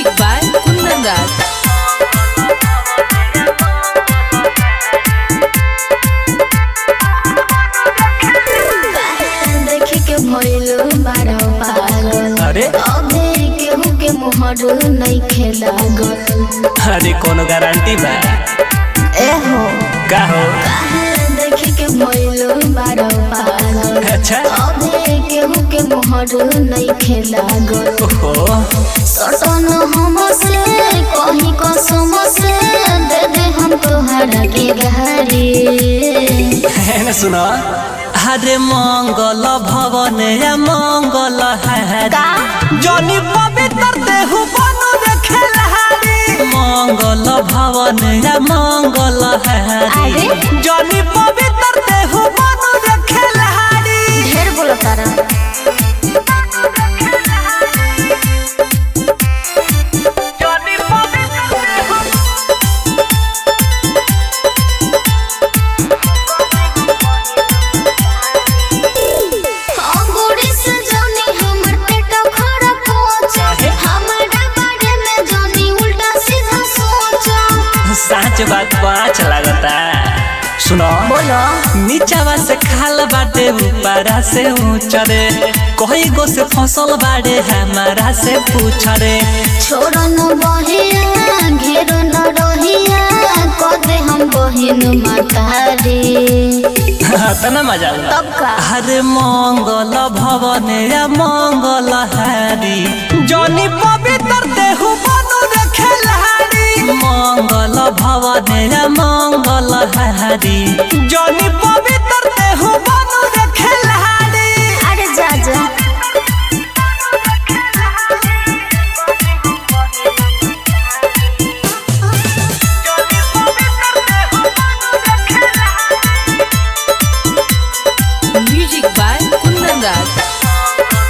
Music by Kundan Raj. देखे के भइल बारो पागल अरे अबे केहू के मोहर नहीं खेलागल अरे कोनो गारंटी बा एहो का हो काहे देखे के भइल बारो पागल अच्छा अबे केहू के मोहर नहीं खेलागल ओहो सटन हमसे कहीं कसम से दे दे हम तोहरा के गहरी है ना सुनो अरे मंगल भवन या मंगल हारी जनी पवित्र देहु बनु रे खेलहारी मंगल भवन या मंगल हारी अरे? जनी पवित्र देहु बनु रे खेलहारी ढेर बोलो तारा जनी पवित्र देहु अंगूरी से जानी हमर पेट खराब पहुंचा काहे? हमारा बारे में जानी उल्टा सीधा सोचा सच बात पाँच लागता सुनो बोलो नीचावा से खाल बाटे ऊपरा से ऊंचरे कोई गो से फसल बाड़े हमारा से पूछरे छोड़ न बहिया घेर न रहिया कदे हम बहिन मातारी तना मजा आउला। तब का अरे मंगल भवन या मंगल हारी जनी पवित्र देहु बनु रे खेलहारी मंगल भवन या मंगल हारी जनी पवित्र देहु बनु रे खेलहारी अरे जा जा Music by Kundan Raj.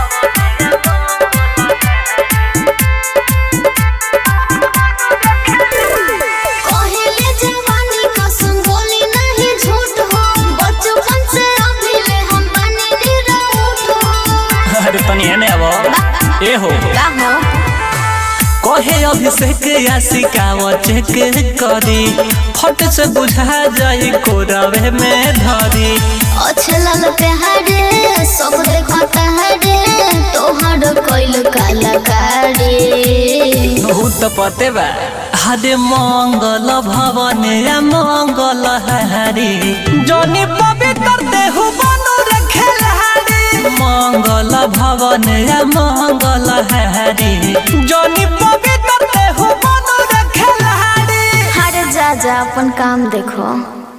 कहले जवानी कसम बोली नहीं झूठ हो बचपन से अभी ले हम बने निराउट हो अरे तनी एने अब ए हो का हो कहे अभिषेक या सिकाव चेक करी फट से बुझा जाई कोरवे में धरी अच्छे लाल प्यारे सब देखता है रे तोहर कोइल कलाकारी बहुत पते बा हरे मंगल भवन या मंगल हारी जनी पवित्र देहु बनु रे खेलहारी मंगल भवन या मंगल हारी जनी पवित्र देहु बनु रे खेलहारी हर जा जा अपन काम देखो